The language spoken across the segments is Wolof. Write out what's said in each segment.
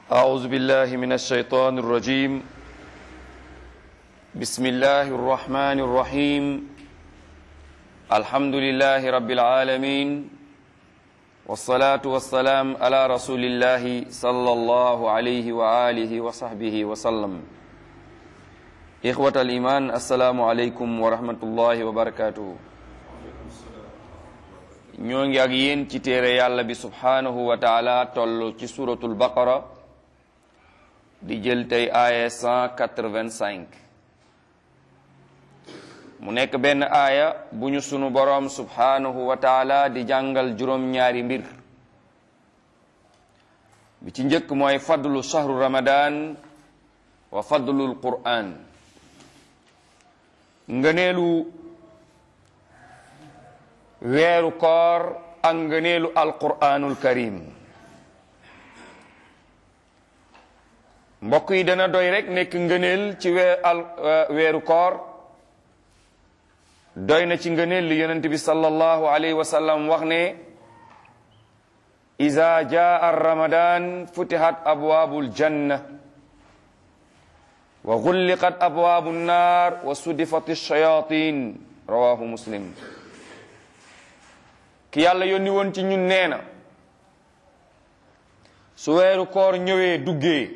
أعوذ بالله من الشيطان الرجيم بسم الله الرحمن الرحيم الحمد لله رب العالمين والصلاة والسلام على رسول الله صلى الله عليه وآله وصحبه وسلم إخوة الإيمان السلام عليكم ورحمة الله وبركاته ñoo ngi ak yéen ci téere yàlla bi subhanahu wa taala toll ci suratul baqara di jël tey aaya 185 mu nekk benn aaya bu ñu sunu boroom subhanahu wa taala di jàngal juróom-ñaari mbir bi ci njëkk mooy fadlu shahru ramadan wa fadlul qur'an ngëneelu weeru koor ak ngëneelu alquraanul karim mbokk yi dana doy rek nekk ngëneel ci weer al weeru koor doy na ci ngëneel li yonent bi sallallahu alayhi wa sallam wax ne iza jaa ramadan futihat abwaabul janna wa gulliqat abwaabu nnaar wa sudifat shayatin rawahu muslim ki yàlla yónni woon ci ñun nee na su weeru koor ñëwee duggee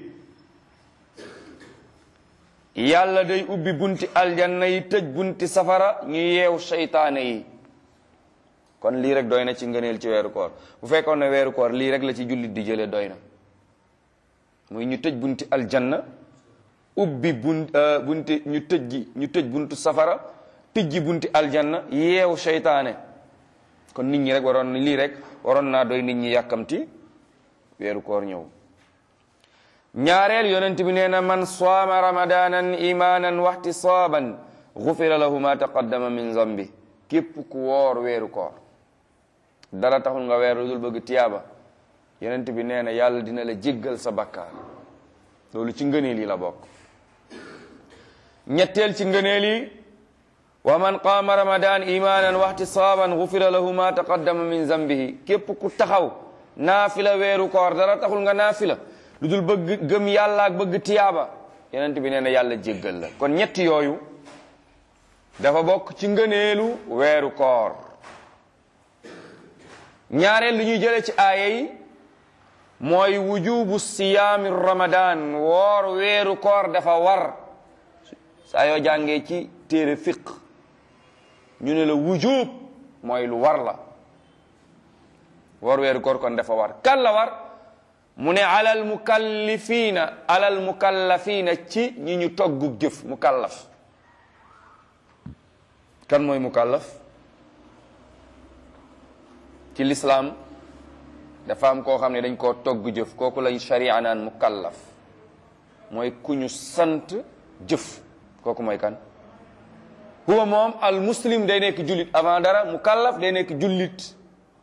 yàlla day ubbi bunti aljanna yi tëj bunti safara ñu yeew seytaane yi kon lii rek doy na ci ngëneel ci weeru koor bu fekkoon ne weeru koor lii rek la ci jullit di jëlee doy na muy ñu tëj bunti aljanna ubbi bun bunti ñu tëj gi ñu tëj buntu safara tijji bunti aljanna yeew seytaane kon nit ñi rek waroon lii rek waroon naa doy nit ñi yàkkamti weeru koor ñëw ñaareel yonent bi nee na man saama ramadanan imanan waxtisaaban gufira lahu ma taqaddama min zambi képp ku woor weeru koor dara taxul nga weer lu dul bëgg tiyaaba yonent bi nee na yàlla dina la jéggal sa bakkaar loolu ci ngëneel yi la bokk ñetteel ci ngëneel yi wa man qaama ramadan imanan waxtisaaban gufira lahu ma taqaddama min zambihi képp ku taxaw naafila weeru koor dara taxul nga naafila lu dul bëgg gëm yàlla ak bëgg tiyaaba yonent bi nee na yàlla jéggal la kon ñetti yooyu dafa bokk ci ngëneelu weeru koor ñaareel lu ñuy jële ci aaya yi mooy wujubu siyaami ramadan woor weeru koor dafa war saa yoo jàngee ci téere fiq ñu ne la wujub mooy lu war la woor weeru koor kon dafa war kan la war mu ne alal mukallifiina alal mukallafiina ci ñi ñu toggub jëf mukallaf kan mooy mukallaf ci lislaam dafa am koo xam ne dañ koo togg jëf kooku lañ sharia naan mukallaf mooy ku ñu sant jëf kooku mooy kan huwa moom al muslim day nekk jullit avant dara mukallaf day nekk jullit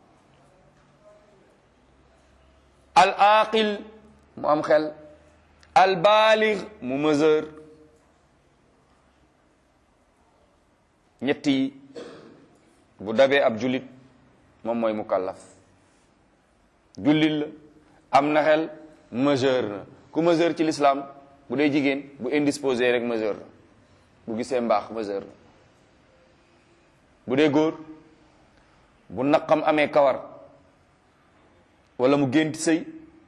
al aqil mu am xel al baalig mu mesure ñett yi bu dabee ab jullit moom mooy mukallaf jullit la am na xel mesure na ku mesure ci l'islam bu dee jigéen bu indisposé rek mesure na bu gisee mbaax mesure na bu dee góor bu naqam amee kawar wala mu gént sëy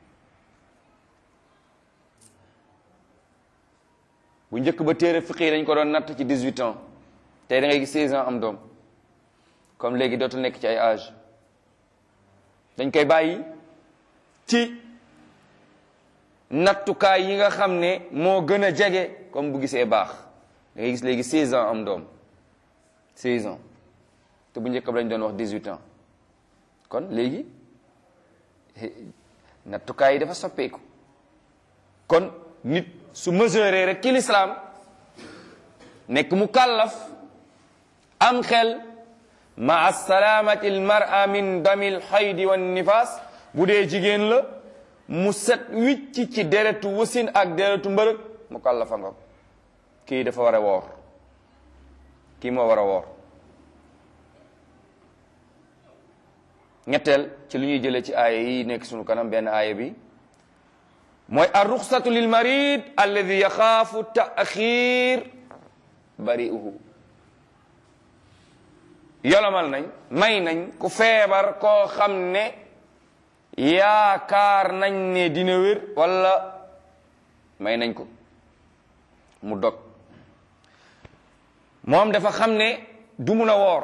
bu njëkk ba téere fiqi yi dañ ko doon natt ci 18 ans tey da ngay gis 16 ans am doom comme léegi dootul nekk ci ay âge dañ koy bàyyi ci nattukaay yi nga xam ne moo gën a jege comme bu gisee baax da ngay gis léegi 16 ans am doom 16 ans te bu njëkk ba lañ doon wax 18 ans kon léegi nattukaay yi dafa soppeeku kon nit su mesuré rek ci lislaam nekk mu kàllaf am xel ma salaamati al mar'a min damil xaydi wan nifaas bu dee jigéen la mu set wicc ci deretu wasin ak deretu mbërëg mu kàllafa nga kii dafa war a woor kii moo war a woor ñetteel ci lu ñuy jëlee ci aaya yi nekk sunu kanam benn aaya bi mooy arruxsatu lil marid alladi yaxaafu taaxir bari'uhu yolomal nañ may nañ ku feebar koo xam ne yaakaar nañ ne dina wér wala may nañ ko mu dog moom dafa xam ne du mun a woor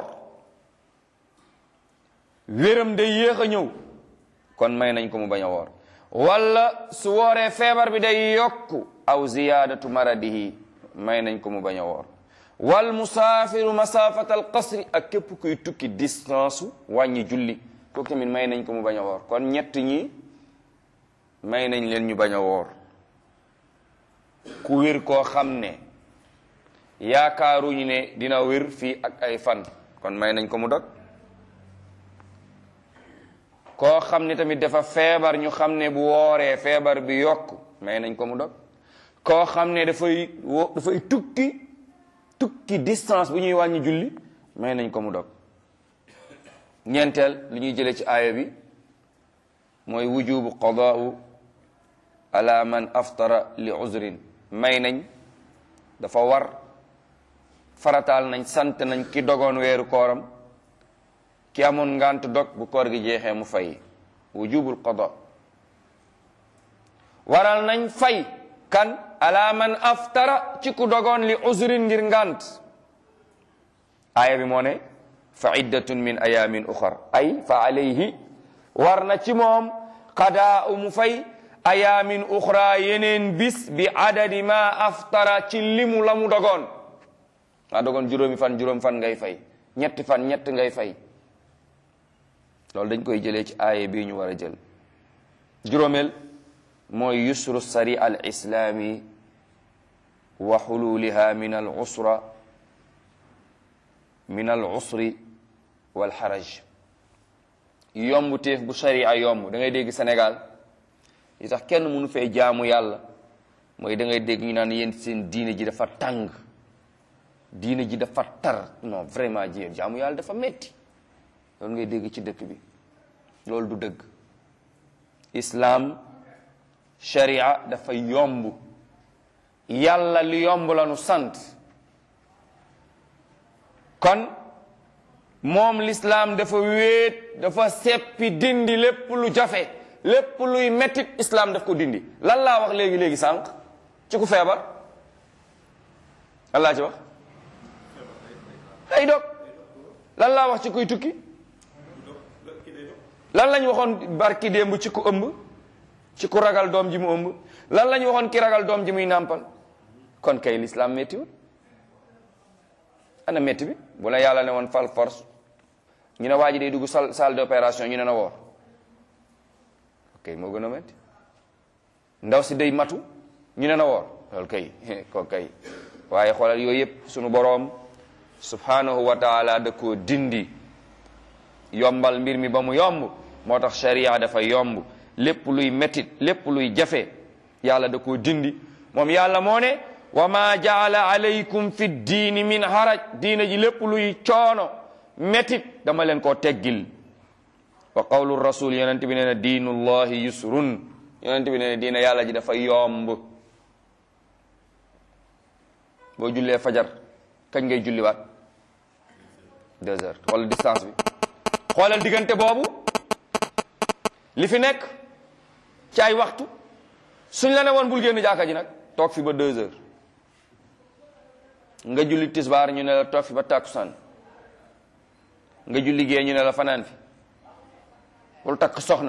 wéram day yéex a ñëw kon may nañ ko mu bañ a woor wala su wooree feebar bi day yokku aw ziyaadatu maradihi may nañ ko mu bañ a woor wal musaafiru masafata al qasri ak képp kuy tukki distance wàññi julli kooku tamit may nañ ko mu bañ a woor kon ñett ñi may nañ leen ñu bañ a woor ku wér koo xam ne yaakaaruñu ne dina wér fii ak ay fan kon may nañ ko mu dog koo xam ne tamit dafa feebar ñu xam ne bu wooree feebar bi yokk may nañ ko mu dog koo xam ne dafay wo dafay tukki tukki distance bu ñuy wàññi julli may nañ ko mu dog ñeenteel li ñuy jëlee ci aaya bi mooy wujubu qadaa'u ala man aftara li uzrin may nañ dafa war farataal nañ sant nañ ki dogoon weeru kooram ki amoon ngant dog bu koor gi jeexee mu fay wujubul qada waral nañ fay kan ala man aftara ci ku dogoon li uzrin ngir ngant aaya bi moo ne fa iddatun min ayamin uxar ay fa alayhi war na ci moom qadaa mu fay ayamin uxra yeneen bis bi adadi ma aftara ci limu la mu dogoon nga dogoon juróomi fan juróom fan ngay fay ñetti fan ñett ngay fay loolu dañ koy jëlee ci aaya bii ñu war a jël juróomeel mooy yusru sari al islaami wa xululiha min al usra min al usri wal xaraj yomb téef bu sharia yomb da ngay dégg Sénégal yi tax kenn mënu fee jaamu yàlla mooy da ngay dégg ñu naan yéen seen diine ji dafa tàng diine ji dafa tar non vraiment ji jaamu yàlla dafa metti loolu ngay dégg ci dëkk bi loolu du dëgg islam sharia dafa yomb yàlla li yomb la nu sant kon moom l'islam dafa wéet dafa seppi dindi lépp lu jafe lépp luy mettit islam daf ko dindi lan laa wax léegi léegi sànq ci ku feebar lan laa ci wax day dog lan laa wax ci kuy tukki lan lañ waxoon barki démb ci ku ëmb ci ku ragal doom ji mu ëmb lan lañ waxoon ki ragal doom ji muy nàmpal kon kay l'islam méttiwul ana métti bi bu la yàlla ne woon fal force ñu ne waa ji day dugg salle salle d'opération ñu ne na woor ok moo gën a métti ndaw si day matu ñu ne na woor loolu kay ko kay waaye xoolal yooyu yëpp sunu boroom subhanahu wa taala da koo dindi yombal mbir mi ba mu yomb moo tax sharia dafa yomb lépp luy métit lépp luy jafe yàlla da koo dindi moom yàlla moo ne wa ma jaala alaykum fi diini min haraj diina ji lépp luy coono métit dama leen koo teggil wa qawlu rasul yonent bi nee na diinullahi yusrun yonent bi nee na diina yàlla ji dafa yomb boo jullee fajar kañ ngay julliwaat deux heures wala distance bi xoolal diggante boobu li fi nekk ci ay waxtu suñ la ne woon bul génn jàkka ji nag toog fi ba deux heures nga julli tisbaar ñu ne la toog fi ba takkusaan nga julli gee ñu ne la fanaan fi bul takk soxna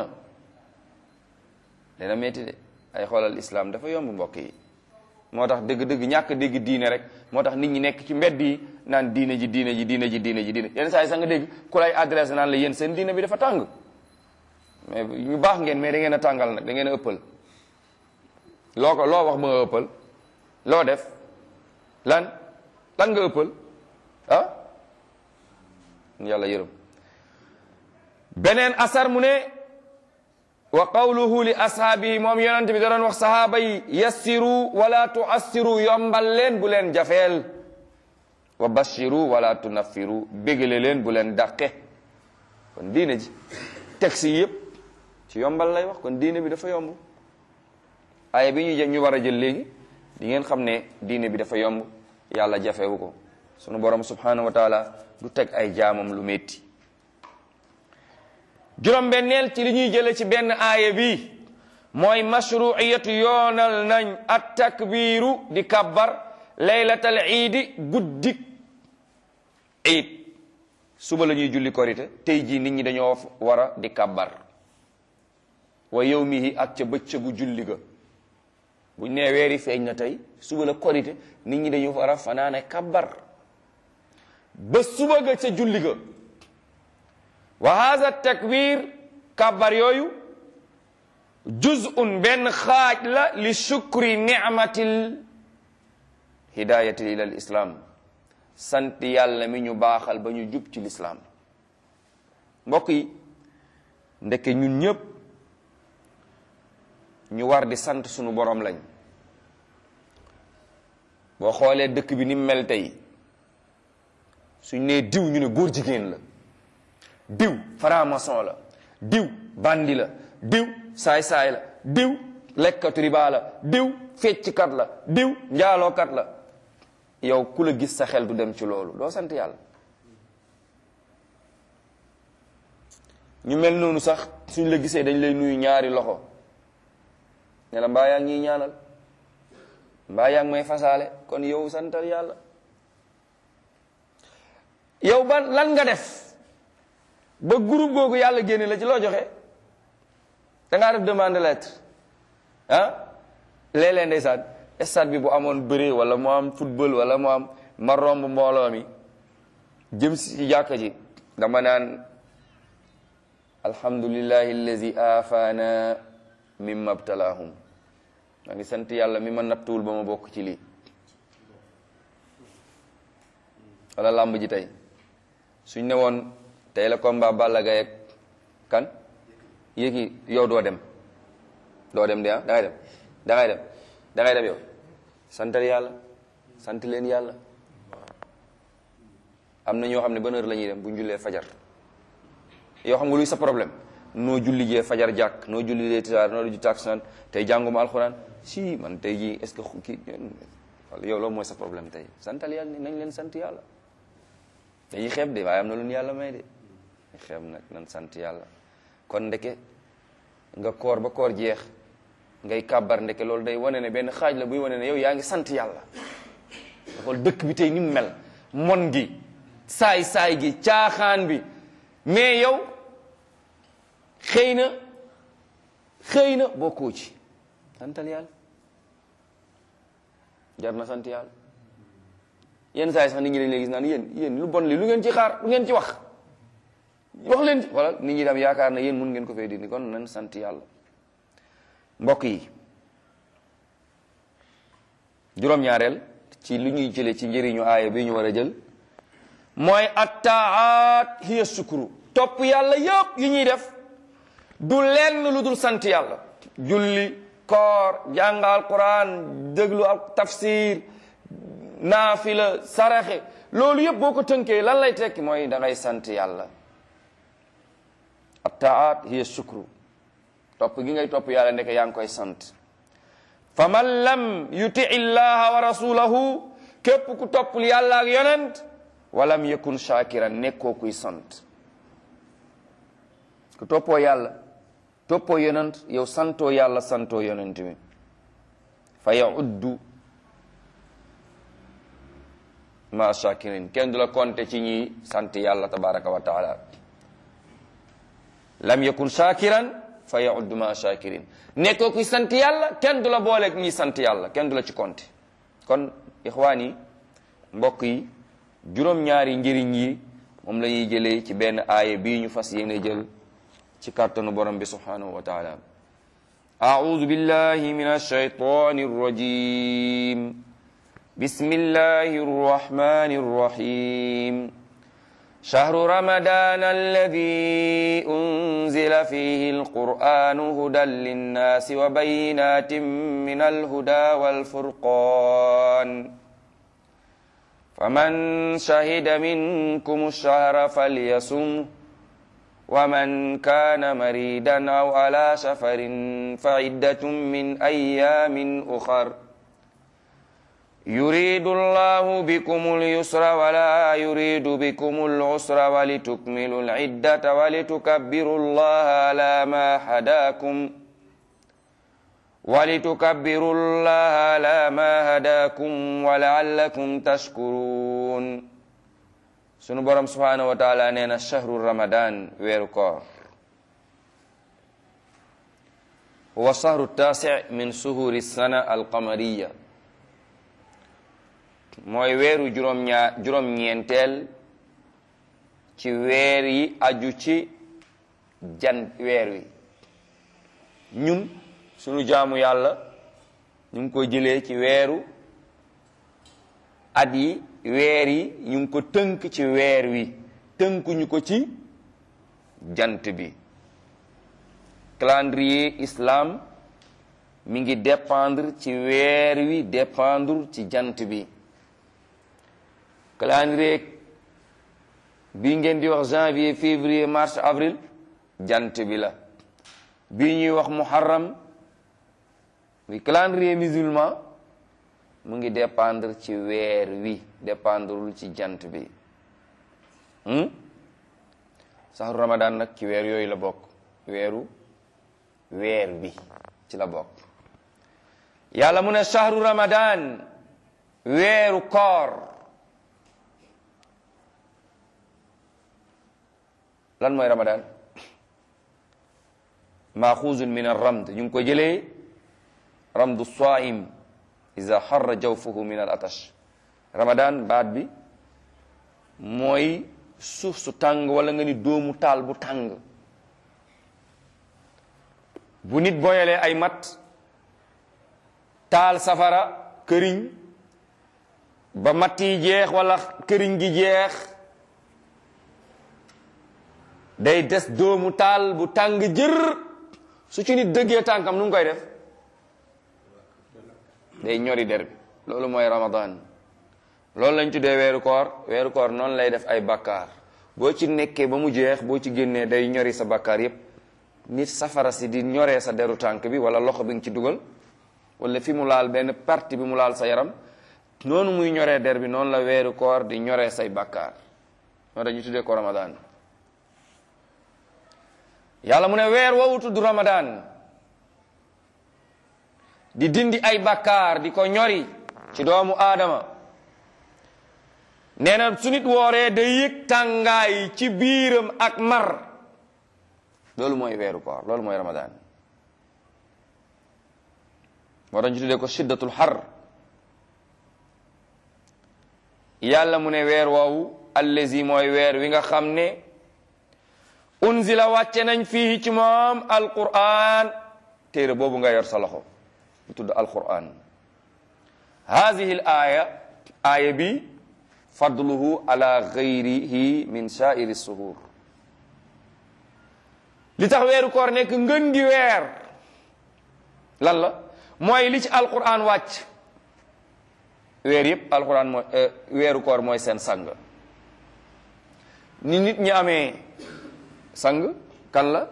dana metti de ay xoolal islam dafa yomb mbokk yi moo tax dëgg-dëgg ñàkk dégg diine rek moo tax nit ñi nekk ci mbedd yi naan diine ji diine ji diine ji diine ji diine yenn saa yi sax nga dégg ku lay adresse naan la yéen seen diine bi dafa tàng mais ñu baax ngeen mais da ngeen a tàngal nag da ngeen a ëppal loo ko loo wax ma nga ëppal loo def lan lan nga ëppal ah yàlla yërëm beneen asar mu ne wa qawluhu li ashaabihi moom yonent bi da doon wax sahaaba yi yassiru wala tuassiru yombal leen bu leen jafeel wa bashiru wala tunaffiru bégale leen bu leen dàqe kon diine ji texte yi yëpp ci yombal lay wax kon diine bi dafa yomb aaya bi ñu ñu war a jël léegi di ngeen xam ne diine bi dafa yomb yàlla jafewu ko sunu borom subhanahu wa taala du teg ay jaamam lu metti juróom-benneel ci li ñuy jële ci benn aaya bi mooy mashruiyatu yoonal nañ at takbiiru di kabbar laylatal iidi guddik iid suba la ñuy julli korite tey jii nit ñi dañoo war a di kabbar wa yawmihi ak ca bëccëgu julli ga buñ nee weeri feeñ na tey suba la korite nit ñi dañu war a fanaane kabbar ba suba ga ca julli ga wa hadha takbir kabbar yooyu juz'un benn xaaj la li shukri ni'matil hidayati ila al islam sant yàlla mi ñu baaxal ba ñu jub ci lislaam mbokk yi ndeke ñun ñëpp ñu war di sant sunu borom lañ boo xoolee dëkk bi ni mu mel tey suñ nee diw ñu ne góor jigéen la diw franc-maçon la diw bandi la diw saay-saay la diw lekkatu riba la diw fecckat la diw njaalookat la yow ku la gis sa xel du dem ci loolu doo sant yàlla ñu mel noonu sax suñ la gisee dañ lay nuyu ñaari loxo ne la mbaa yaa ngi ñuy ñaanal mbaa yaa ngi may fasaale kon yow santal yàlla yow ban lan nga def ba groupe googu yàlla génne la ci loo joxe da ngaa def demande lettre ah léeg-léeg ndeysaan stade bi bu amoon bëre wala mu am football wala mu am ma romb mbooloo mi jëm si jàkka ji dama naan alhamdulillahi allazi afaana mimma btalaahum maa ngi sant yàlla mi ma nattuwul ba ma bokk ci lii wala làmb ji tey suñ ne woon tey la combat Balla Gaye ak kan yéegi yow doo dem doo dem de ah dangay dem dangay dem dangay dem yow santal yàlla sant leen yàlla am na ñoo xam ne ban heure la ñuy dem bu ñu jullee fajar yoo xam nga luy sa problème noo julli jee fajar jàkk noo julli jee tisaar noo ju takkusaan tey jànguma alxuraan si man tey jii est-ce que kii yow loolu mooy sa problème tey santal yàlla ni nañ leen sant yàlla dañuy xeeb de waaye am na lu ñu yàlla may de xeeb nag nan sant yàlla kon ndeke nga koor ba koor jeex ngay kàbbar ndeke loolu day wane ne benn xaaj la buy wane ne yow yaa ngi sant yàlla nga xool dëkk bi tey ni mu mel mon gi saay saay gi caaxaan bi mais yow xëy na xëy na bokkoo ci santal yàlla jar na sant yàlla yenn saa yi sax nit ñi dañ lay gis naan yéen yéen lu bon li lu ngeen ci xaar lu ngeen ci wax wax leen ci wala nit ñi dem yaakaar na yéen mun ngeen ko fee dindi kon nan sant yàlla mbokk yi juróom-ñaareel ci lu ñuy jële ci njëriñu aaya bi ñu war a jël mooy attaat hiya sukuru topp yàlla yëpp yi ñuy def du lenn lu dul sant yàlla julli koor jàngal quran déglu ak tafsir naafila saraxe loolu yëpp boo ko tënkee lan lay tekki mooy da ngay sant yàlla attaat hiya sukru topp gi ngay topp yàlla ndeke yaa ngi koy sant fa man lam yuti illaha wa rasulahu képp ku toppul yàlla ak yonent walam yakun shakiran nekkoo kuy sant ku toppoo yàlla toppoo yonent yow santoo yàlla santoo yonent mi fa yauddu ma shakirin kenn du la konte ci ñi sant yàlla tabaraka wa taala lam yakun shakiran fa yauddu ma shakirin nekkoo kuy sant yàlla kenn du la booleeg ñi sant yàlla kenn du la ci konte kon ixwaan yi mbokk yi juróom-ñaari njëriñ yi moom la ñuy jëlee ci benn aaya bii ñu fas yéene jël ci kàttanu borom bi subhanahu wa taala أعوذ بالله من الشيطان الرجيم بسم الله الرحمن الرحيم شهر رمضان الذي أنزل فيه القرآن هدى للناس وبينات من الهدى والفرقان فمن شهد منكم الشهر فليصمه ومن كان مريدا أو على سفر فعدة من أيام أخر يريد الله بكم اليسر ولا يريد بكم العسر ولتكملوا العدة ولتكبروا الله على ما هداكم ولتكبروا الله على ما هداكم ولعلكم تشكرون sunu borom subhanahu wa taala nee na shahru ramadan weeru koor huwa shahru taasi min suhuri sana alqamariya mooy weeru juróom ñaar juróom ñeenteel ci weer yi aju ci jan weer wi ñun sunu jaamu yàlla ñu ngi ko jëlee ci weeru at yi weer yi ñu ngi ko tënk ci weer wi tënkuñu ko ci jant bi calendrier islam mi ngi dépendre ci weer wi dépendre ci jant bi calendrier bi ngeen di wax janvier février mars avril jant bi la bi ñuy wax muharram bi calendrier musulman mu ngi dépendre ci weer wi dépendrewul ci jant bi saxru ramadan nag ci weer yooyu la bokk weeru weer wi ci la bokk yàlla mu ne shahru ramadan weeru koor lan mooy ramadan maaxuuzun min arramd ñu ngi ko jëlee ramdu saim iza xarra jawfuhu min al atash ramadan baat bi mooy suuf su tàng wala nga ni doomu taal bu tàng bu nit boyalee ay mat taal safara këriñ ba matt yi jeex wala këriñ gi jeex day des doomu taal bu tàng jër su ci nit dëggee tànkam nu ngi koy def day ñori der bi loolu mooy ramadan loolu lañ tuddee weeru koor weeru koor noonu lay def ay bakkaar boo ci nekkee ba mu jeex boo ci génnee day ñori sa bakkaar yépp nit safara si di ñoree sa deru tànk bi wala loxo bi nga ci dugal wala fi mu laal benn partie bi mu laal sa yaram noonu muy ñoree der bi noonu la weeru koor di ñoree say bakkaar moo tax ñu tuddee ko ramadan yàlla mu ne weer woowu tudd ramadan di dindi ay bakkaar di ko ñori ci doomu aadama nee na su nit wooree day yëg tàngaay ci biiram ak mar loolu mooy weeru koor loolu mooy ramadan moo tax ñu tuddee ko shiddatul xar yàlla mu ne weer woowu allazi mooy weer wi nga xam ne unzila wàcce nañ fii ci moom alquran téere boobu nga yor sa loxo bu tudd alquran hadihi l aya aaya bi fadluhu ala gayrihi min sa'iri suhur li tax weeru koor nekk ngën gi weer lan la mooy li ci alquran wàcc weer yëpp alquran mooy weeru koor mooy seen sang ni nit ñi amee sang kan la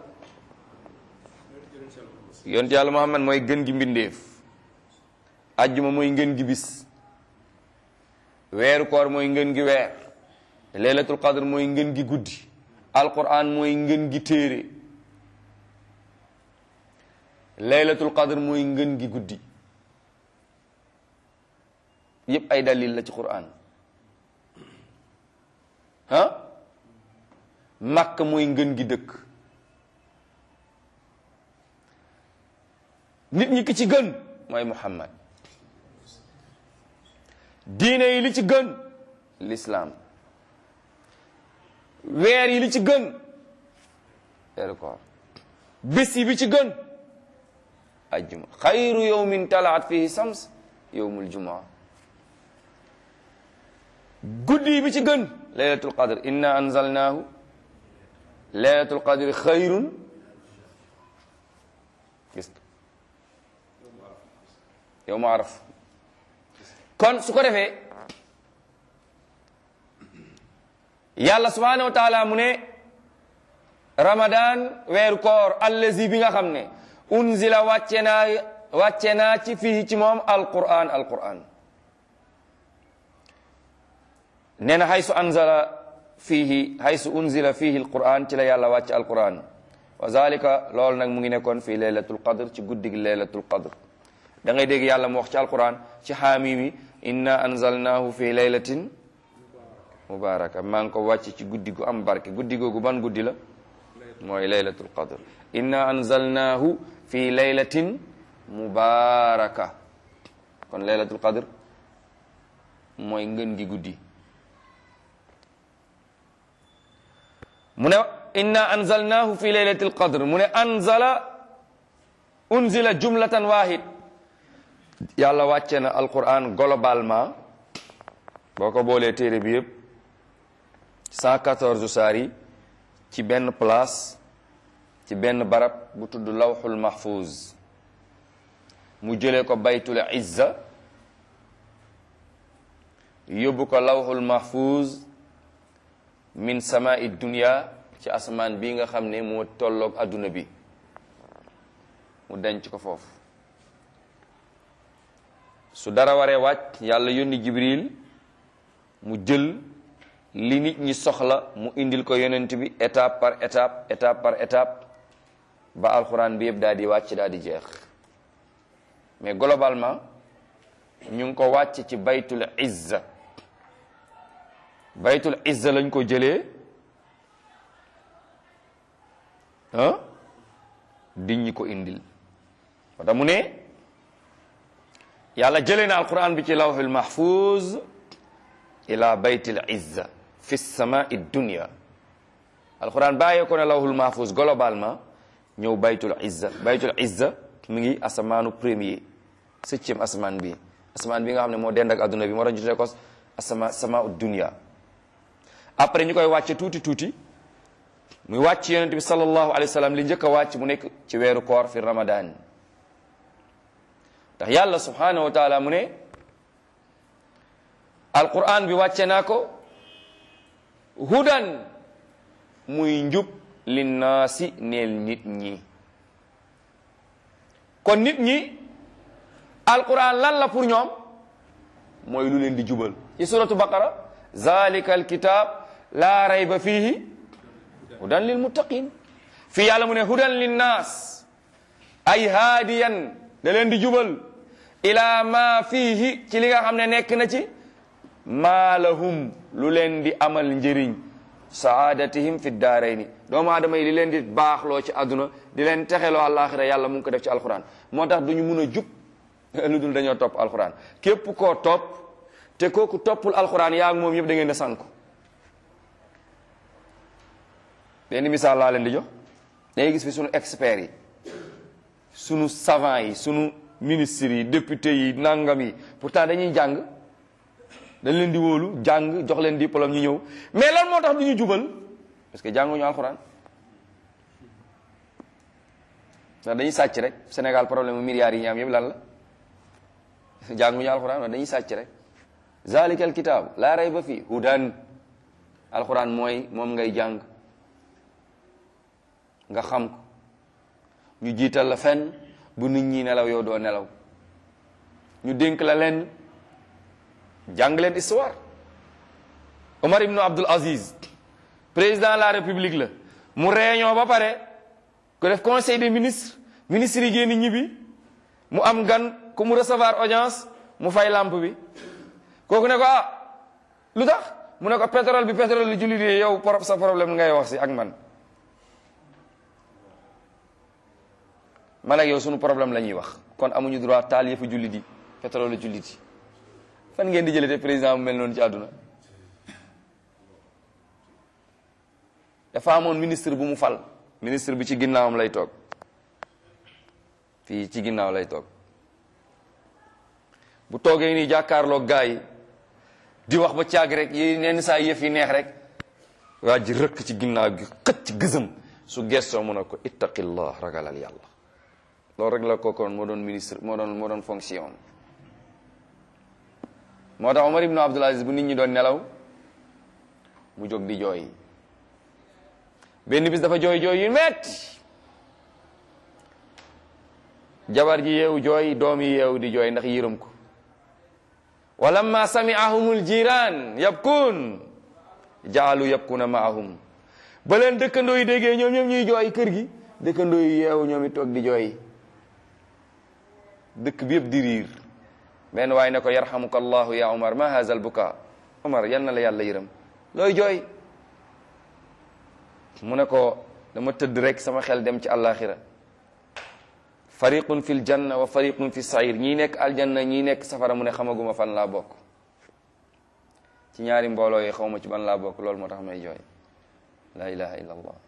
yonent yàlla muhammad mooy gën gi mbindeef ajjuma mooy ngën gi bis weeru koor mooy ngën gi weer laylatul qadr mooy ngën gi guddi alquran mooy ngën gi téere laylatul qadr mooy ngën gi guddi yépp ay dalil la ci quran ah makka mooy ngën gi dëkk nit ñi ki ci gën mooy muhammad diine yi li ci gën l'islam weer yi li ci gën weeru koor bés yi bi ci gën ajjuma xayru yawmin talaat fihi sams yawmul jumaa guddi yi bi ci gën laylatul qadr inna anzalnaahu laylatul qadri xayrun gis yow ma araf kon su ko defee yàlla subhanahu wa taala mu ne ramadan weeru koor allazi bi nga xam ne unzila wàcce naa wàcce naa ci fii ci moom alquran alquran nee na haysu anzala fiihi haysu unzila fiihi alquran ci la yàlla wàcce alquran wa zalika loolu nag mu ngi nekkoon fii laylatul qadr ci guddig laylatul qadr da ngay dégg yàlla mu wax ci alquran ci xaamimi inna anzalnahu fi laylatin mubaraka maa ngi ko wàcc ci guddi gu am barke guddi googu ban guddi la mooy laylatul qadr inna anzalnahu fi laylatin mubaraka kon laylatul qadr mooy ngën gi guddi mu ne inna anzalnahu fi laylatil qadr mu ne anzala unzila jumlatan wahid yàlla wàcce na alquran globalement boo ko boolee téere bi yëpp 114 saar yi ci benn place ci benn barab bu tudd lawxul mahfuz mu jëlee ko baytul izza yóbbu ko lawxul mahfuz min samai dunya ci asamaan bi nga xam ne moo tolloog adduna bi mu denc ko foofu su dara waree wàcc yàlla yónni jibril mu jël li nit ñi soxla mu indil ko yonent bi étape par étape étape par étape ba alxuraan bi yëpp daal di wàcc daal di jeex mais globalement ñu ngi ko wàcc ci baytul izza baytul izza lañ ko jëlee ah di ñi ko indil wata mu ne yàlla jëlee na alquran bi ci lawhul mahfuz ila baytil izza fi samai dunya alquran bàyyee ko ne lawhul mahfuz globalement ñëw baytul izza baytul izza mi ngi asamaanu premier septième asamaan bi asamaan bi nga xam ne moo dend ak adduna bi moo tax ñu tuddee ko asama samaau dunya après ñu koy wàcce tuuti tuuti muy wàcc yonent bi sallallahu alayhi wa sallam li njëkk a wàcc mu nekk ci weeru koor fi ramadan ndax yàlla subhanahu wa taala mu ne alquran bi wàcce naa ko hudan muy njub linnaasi neel nit ñi kon nit ñi alquran lan la pour ñoom mooy lu leen di jubal ci suratu baqara zalika alkitab la rayba fihi hudan lil muttaqin fii yàlla mu ne hudan linnaas ay haadiyan da leen di jubal ila ma fihi ci li nga xam ne nekk na ci maa lahum lu leen di amal njëriñ saadatihim fi daarayni doomu aadama yi li leen di baaxloo ci àdduna di leen texeloo àllaaxira yàlla mu ngi ko def ci alquran moo tax duñu mun a jub lu dul dañoo topp alquran képp koo topp te kooku toppul alquran yaa ngi moom yëpp da ngeen a sànku benn misaal laa leen di jox dangay gis fi sunu experts yi sunu savants yi sunu ministres yi députés yi nangam yi pourtant dañuy jàng dañ leen di wóolu jàng jox leen diplôme ñu ñëw mais lan moo tax du ñu jubal parce que jànguñu alxuraan ndax dañuy sàcc rek Sénégal problème milliards yi ñu am yëpp lan la jànguñu alxuraan ndax dañuy sàcc rek zalika al kitab laa rayba fi hudan alxuraan mooy moom ngay jàng nga xam ko ñu jiital la fenn bu nit ñi nelaw yow doo nelaw ñu dénk la leen jàng leen histoire Omar ibnu Abdul Aziz président de la république la mu réunion ba pare ko def conseil des ministres ministres yi génn ñibbi mu am gan ku mu recevoir audience mu fay lampe bi kooku ne ko ah lu tax mu ne ko pétrole bi pétrole li jullit yi yow por sa problème ngay wax si ak man man ak yow sunu problème la ñuy wax kon amuñu droit taal yëfu jullit yi pétrole la jullit yi fan ngeen di jëlee te président bu mel noonu ci àdduna dafa amoon ministre bu mu fal ministre bi ci ginnaawam lay toog fii ci ginnaaw lay toog bu toogee nii jàkkaarloog gaa yi di wax ba caag rek yi nenn saa yëf yi neex rek waa ji rëkk ci ginnaaw gi xët ci gësëm su gestoo mu ne ko ittaqillah ragalal yàlla loolu rek la kookoon moo doon ministre moo doon moo doon fonction moo tax Omar ibnu Abdul Aziz bu nit ñi doon nelaw mu jóg di jooy benn bis dafa jooy jooy yu metti jabar ji yeewu jooy doom yi yeewu di jooy ndax yërëm ko walamma sami'ahumul jiraan yabkuun jaalu yabkuna maahum ba leen dëkkandoo yi déggee ñoom ñoom ñuy jooy kër gi dëkkandoo yi yeewu ñoom it toog di jooy dëkk bi yëpp di riir benn waaye ne ko yarhamuka allahu ya umar ma haza al buka umar yal na la yàlla yërëm looy jooy mu ne ko dama tëdd rek sama xel dem ci àllaaxira fariqun fil janna wa fariqun fi sair ñii nekk aljanna ñii nekk safara mu ne xamaguma fan laa bokk ci ñaari mbooloo yi xaw ma ci ban laa bokk loolu moo tax may jooy la ilaha illa allah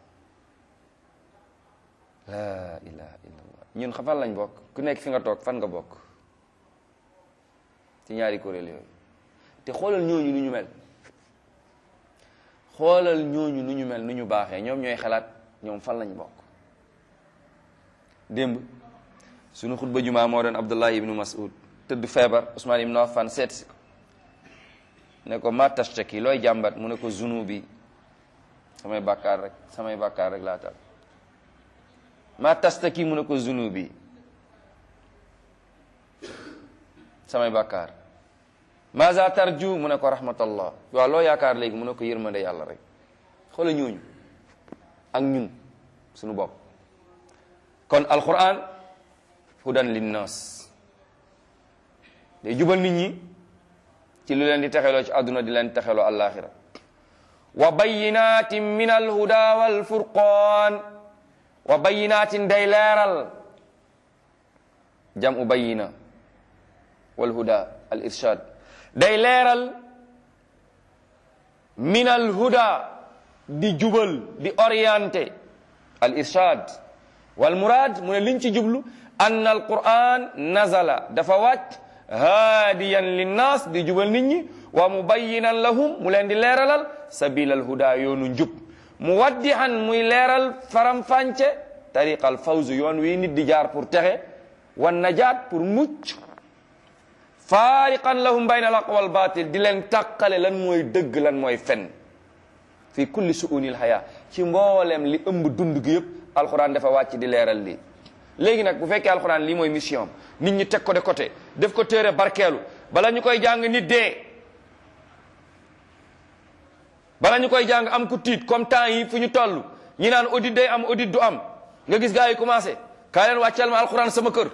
la ilaha illa allah ñun xam fan lañ bokk ku nekk fi nga toog fan nga bokk ci ñaari kuréel yooyu te xoolal ñooñu nu ñu mel xoolal ñooñu nu ñu mel nu ñu baaxee ñoom ñooy xalaat ñoom fan lañ bokk démb sunu xutba jumaa moo doon Abdullah ibnu Mas'ud tëdd feebar Usmaan ibnu Affan seet si ko ne ko ma tashtaki looy jàmbat mu ne ko zunubi samay bàkkaar rek samay bàkkaar rek laa tal ma tashtaki mu ne ko zunubi samay bàkkaar maza tarju mu ne ko rahmatallah waaw loo yaakaar léegi mu ne ko yërmande yàlla rek xoola ñooñu ak ñun suñu bopp kon alquran hudan linnas day jubal nit ñi ci lu leen di texeloo ci àdduna di leen texeloo alaxira wa bayinatin min alhuda walfurqan wa bayinatin day leeral jamu bayina walhuda al irshad day leeral min alhuda di jubal di orienté al irshad wal murad mu ne liñ ci jublu ann al quran nazala dafa wàcc haadiyan linnaas di jubal nit ñi wa mubayyinan lahum mu leen di leeralal sabil al huda yoonu njub mu waddihan muy leeral faram-fànce tariqa al fawz yoon wi nit di jaar pour texe wan najaat pour mucc faariqan lahum bayna al haqq wal batil di leen tàqale lan mooy dëgg lan mooy fen fi kulli su'unil haya ci mboolem li ëmb dund gi yëpp alxuraan dafa wàcc di leeral lii léegi nag bu fekkee alxuraan lii mooy mission nit ñi teg ko de côté def ko téere barkeelu bala ñu koy jàng nit dee bala ñu koy jàng am ku tiit comme temps yi fu ñu toll ñi naan audit day am audit du am nga gis gars yi commencé kaa leen wàcceel ma alxuraan sama kër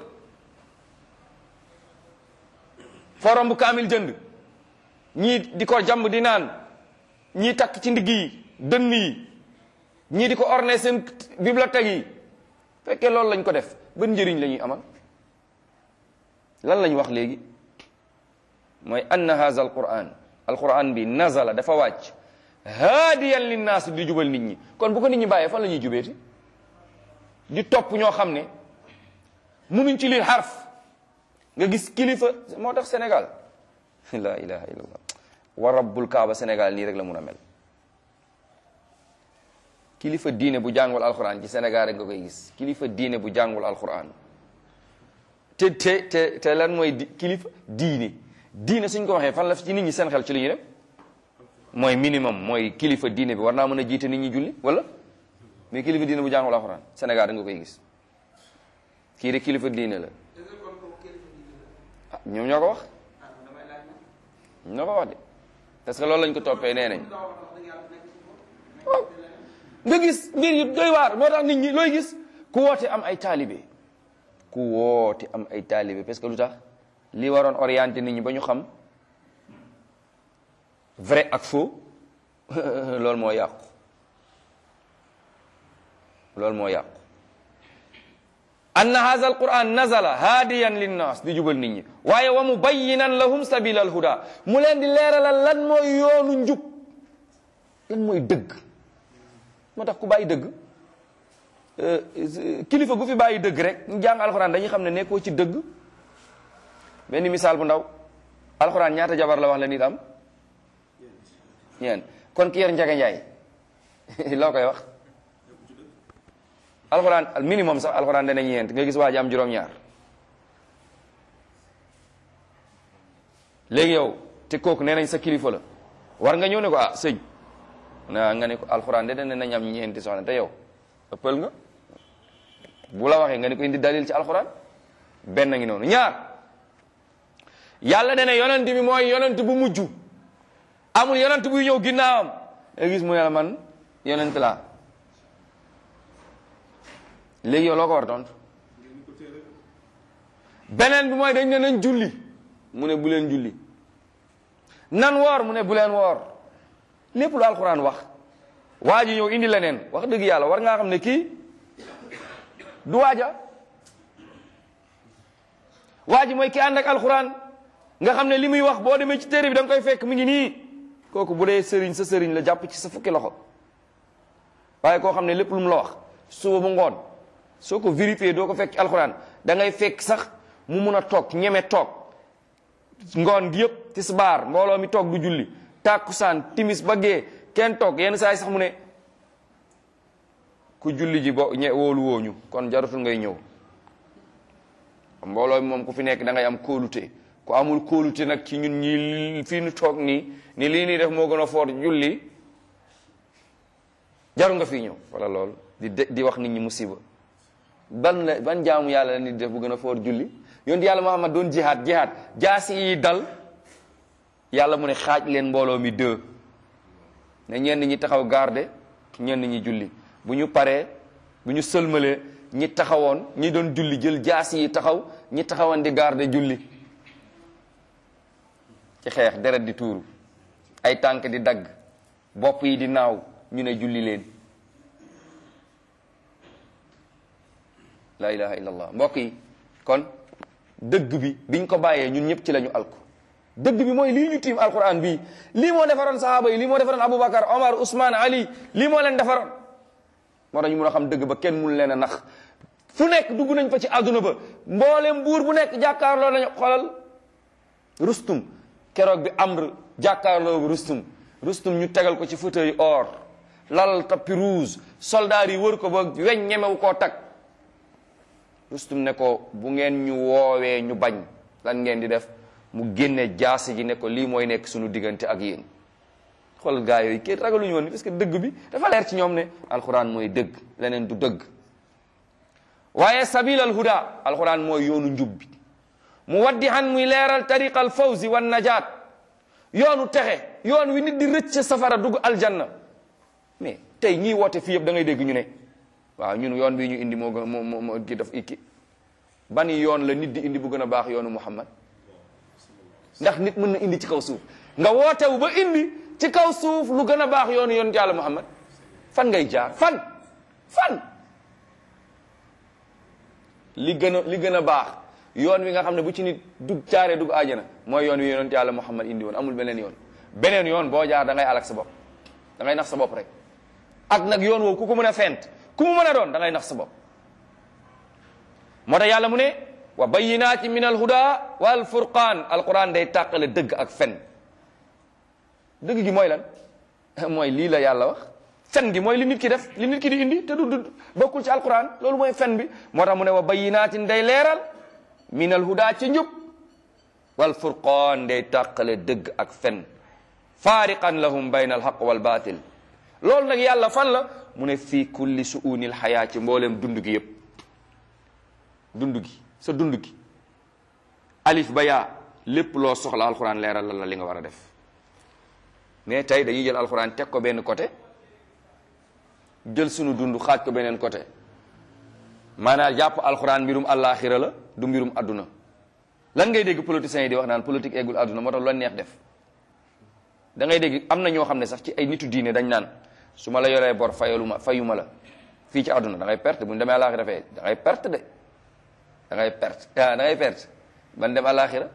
forom bu kaamil jënd ñii di ko jàmb di naan ñii takk ci ndigg yi dënn yi ñii di ko orné seen bibliothèque yi fekkee loolu lañ ko def ban njëriñ la ñuy amal lan lañ wax léegi mooy anna haza alquran alquran bi nazala dafa wàcc haadiyan linnaas di jubal nit ñi kon bu ko nit ñi bàyyee fan la ñuy jubeeti di topp ñoo xam ne munuñ ci lii xarf nga gis kilifa moo tax Sénégal la ilaha illallah wa rabbul kaaba Sénégal nii rek la mun a mel kilifa diine bu jàngul alquran ci Sénégal rek nga koy gis kilifa diine bu jàngul alquran te te te te lan mooy di kilifa diine diine suñ ko waxee fan la ci nit ñi seen xel ci li ñu dem mooy minimum mooy kilifa diine bi war naa mën a jiite nit ñi julli wala mais kilifa diine bu jàngul alquran Sénégal rek nga koy gis kii de kilifa diine la ah ñoom ñoo ko wax ñoo ko wax de parce que loolu lañ ko toppee nee nañ waaw nga gis mbir yu doy waar moo tax nit ñi looy gis ku woote am ay taalibe ku woote am ay taalibe parce que lu tax li waroon orienté nit ñi ba ñu xam vrai ak faux loolu moo yàqu loolu moo yàqu anna hadha alquran nazala haadiyan linnas di jubal nit ñi waaye wa mubayyinan lahum sabila alhuda mu leen di leeralal lan mooy yoonu njub lan mooy dëgg moo tax ku bàyyi dëgg kilifa gu fi bàyyi dëgg rek ñu jàng alxuraan dañuy xam ne nekkoo ci dëgg benn misaal bu ndaw alxuraan ñaata jabar la wax la nit am ñeen kon ki yor njaga njaay loo koy wax alxuraan al minimum sax alxuraan dana ñeent nga gis waa ji am juróom-ñaar léegi yow te kooku nee nañ sa kilifa la war nga ñëw ne ko ah sëñ na nga ne ko alxuraan de dana nañ am ñeenti soxna te yow ëppal nga bu la waxee nga ne ko indi dalil ci alxuraan benn ngi noonu ñaar yàlla dana yonent bi mooy yonent bu mujj amul yonent buy ñëw ginnaawam nga gis mu ne la man yonent laa léegi yow loo ko war a tontu beneen bi mooy dañ ne nañ julli mu ne bu leen julli nan woor mu ne bu leen woor lépp lu alxuraan wax waa ji ñëw indi leneen wax dëgg yàlla war ngaa xam ne kii du waaja waa ji mooy ki ànd ak alxuraan nga xam ne li muy wax boo demee ci téere bi da nga koy fekk mu ngi nii kooku bu dee sëriñ sa sëriñ la jàpp ci sa fukki loxo waaye koo xam ne lépp lu mu la wax suba bu ngoon soo ko vérifié doo ko fekk ci alxuraan da ngay fekk sax mu mun a toog ñeme toog ngoon gi yëpp tisbaar mbooloo mi toog du julli tàkkusaan timis ba gee kenn toog yenn saa yi sax mu ne ku julli ji bo ñe wóolu wooñu kon jarutul ngay ñëw mbooloo mi moom ku fi nekk da ngay am kóolute ku amul kóolute nag ci ñun ñi fii nu toog nii ni lii nii def moo gën a foor julli jaru nga fii ñëw wala loolu di di wax nit ñi musiba ban la ban jaamu yàlla la nit def bu gën a foor julli yonent yàlla Muhammad doon jihaad jihaad jaasi yi dal yàlla mu ne xaaj leen mbooloo mi deux ne ñenn ñi taxaw garde ñenn ñi julli bu ñu paree bu ñu sëlmalee ñi taxawoon ñi doon julli jël jaasi yi taxaw ñi taxawoon di garde julli ci xeex deret di tuuru ay tànk di dagg bopp yi di naaw ñu ne julli leen la ilaha illallah mbokk yi kon dëgg bi biñ ko bàyyee ñun ñëpp ci la ñu alku dëgg bi mooy lii ñu tiim alquran bii lii moo defaroon sahaaba yi lii moo defaroon aboubacar omar ousmane ali lii moo leen defaroon moo tax ñu mun a xam dëgg ba kenn mun leen a nax fu nekk dugg nañ fa ci àdduna ba mboolem buur bu nekk jàkkaarloo nañu xoolal rustum keroog bi amr jàkkaarloo rustum rustum ñu tegal ko ci fauteuil or lal tapis rouge soldaar yi wër ko ba weñ ñemewu koo tag rustum ne ko bu ngeen ñu woowee ñu bañ lan ngeen di def mu génne jaasi ji ne ko lii mooy nekk suñu diggante ak yéen xool gaa yooyu kenn ragaluñu woon parce que dëgg bi dafa leer ci ñoom ne alxuraan mooy dëgg leneen du dëgg waaye sabil al huda alxuraan mooy yoonu njub bi mu waddi han muy leeral tariqa al fawzi wan najaat yoonu texe yoon wi nit di rëcc safara dugg aljanna mais tey ñiy woote fii yëpp da ngay dégg ñu ne waaw ñun yoon bii ñu indi moo gën moo moo moo ki daf ikki ban yoon la nit di indi bu gën a baax yoonu muhammad ndax nit mën na indi ci kaw suuf nga wootewu ba indi ci kaw suuf lu gën a baax yoonu yonent yàlla muhammad fan ngay jaar fan fan li gën a li gën a baax yoon wi nga xam ne bu ci nit dug jaaree dugg aajana mooy yoon wi yonent yàlla muhammad indi woon amul beneen yoon beneen yoon boo jaar da ngay alak sa bopp da ngay nax sa bopp rek ak nag yoon woowu ku ko mën a fent ku mu mën a doon da ngay nax sa bopp moo tax yàlla mu ne wa bayinaati min alhuda wal furqaan alquran day tàqale dëgg ak fen dëgg gi mooy lan mooy lii la yàlla wax fen gi mooy li nit ki def li nit ki di indi te du du bokkul ci alquran loolu mooy fen bi moo tax mu ne wa bayinaatin day leeral min alhuda ci njub wal furqaan day tàqale dëgg ak fen faariqan lahum bayna alhaq wal batil loolu nag yàlla fan la mu ne fii kulli suunil xayaa ci mboolem dund gi yëpp dund gi sa dund gi alif ba yaa lépp loo soxla alxuraan leeral la li nga war a def mais tey dañuy jël alxuraan teg ko benn côté jël sunu dund xaaj ko beneen côté maanaam jàpp alxuraan mbirum àllaaxira la du mbirum adduna lan ngay dégg politiciens yi di wax naan politique eggul adduna moo tax lu la neex def da ngay dégg am na ñoo xam ne sax ci ay nitu diine dañ naan su ma la yoree bor fayalu ma fayu ma la fii ci àdduna da ngay perte bu ñu demee àllaaxira fee da ngay perte de da ngay perte ah da ngay perte ban dem àllaaxira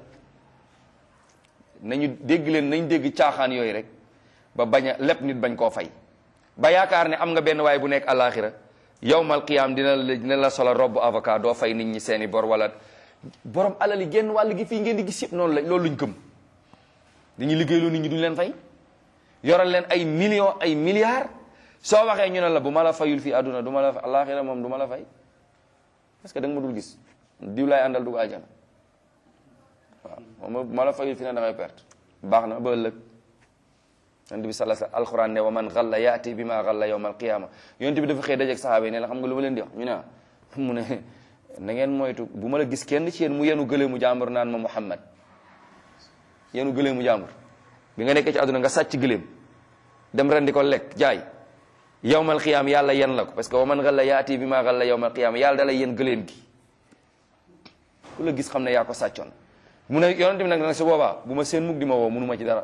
nañu dégg leen nañ dégg caaxaan yooyu rek ba bañ a lépp nit bañ koo fay ba yaakaar ne am nga benn waay bu nekk àllaaxira yowmal qiyaam dina la dina la solo robb avocat doo fay nit ñi seeni bor wala borom alal yi genn wàll gi fii ngeen di gis yëpp noonu la loolu luñ gëm dañuy liggéeyloo nit ñi duñ leen fay yoral leen ay millions ay milliards soo waxee ñu ne la bu ma la fayul fii àdduna du ma la àllaaxira moom du ma la fay parce que da nga ma dul gis diw laay àndal dugg àjjana waaw moom ma la fayul fi ne da ngay perte baax na ba ëllëg yonent bi sala sa alquran ne wa man xalla yaati bi ma xalla yawma alqiyama yonent bi dafa xëy dajeeg sahaaba yi ne la xam nga lu ma leen di wax ñu ne mu ne na ngeen moytu bu ma la gis kenn ci yéen mu yenu gëlee mu jàmbur naan ma muhammad yenu gëlee mu jàmbur bi nga nekkee ci àdduna nga sàcc gëléem dem ren di ko lekk jaay yawmal qiyaam yàlla yen la ko parce que wa man xalla yaati bi ma xalla yawmal qiyaama yàlla da lay yen gëléem gi ku la gis xam ne yaa ko sàccoon mu ne yonent bi nag nag su boobaa bu ma seen mukk di ma woo munu ma ci dara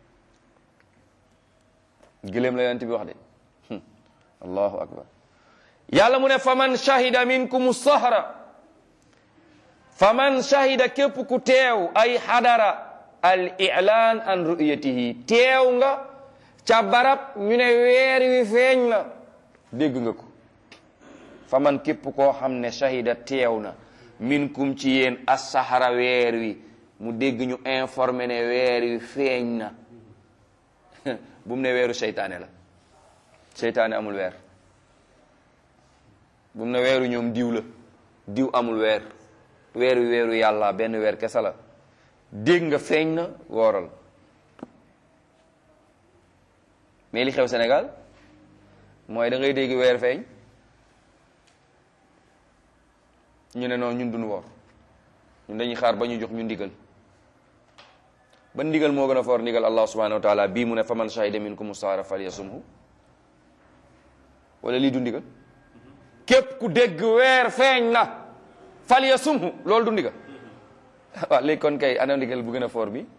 gëléem la yonent bi wax de allahu akbar yàlla mu ne faman shahida minkum sahra faman shahida képp ku teew ay xadara al i'lan an ru'yatihi teew nga ca barab ñu ne weer wi feeñ na dégg nga ko faman képp koo xam ne shahida teew na minkum ci yéen as-sahara weer wi mu dégg ñu informé ne weer wi feeñ na bu mu ne weeru seytaane la seytaane amul weer bu mu ne weeru ñoom diw la diw amul weer weer wi weeru yàlla benn weer kese la dégg nga feeñ na wooral mais li xew Sénégal mooy da ngay dégg weer feeñ ñu ne noonu ñun duñu woor ñun dañuy xaar ba ñu jox ñu ndigal ba ndigal moo gën a foor ndigal allah subhanahu wa taala bii mu ne faman shahida minkum sahra falyasumhu wala lii du ndigal képp ku dégg weer feeñ na falyasumhu loolu du ndigal waaw léegi kon kay ana ndigal bu gën a foor bi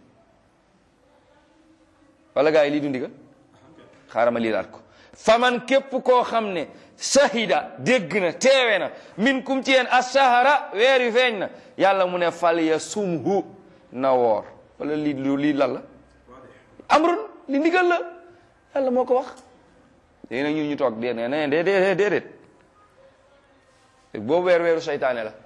wala gaa yi lii du ndigal xaaral ma liiraat ko faman képp koo xam ne shahida dégg na teewe na min kum ci yéen ashahara weer wi feeñ na yàlla mu ne falyasumhu na woor wala lii lu lii lan la amrun li ndigal la yàlla moo ko wax léegi nag ñun ñu toog dee ne ne déedéet déedéet boobu weer weeru seytaane la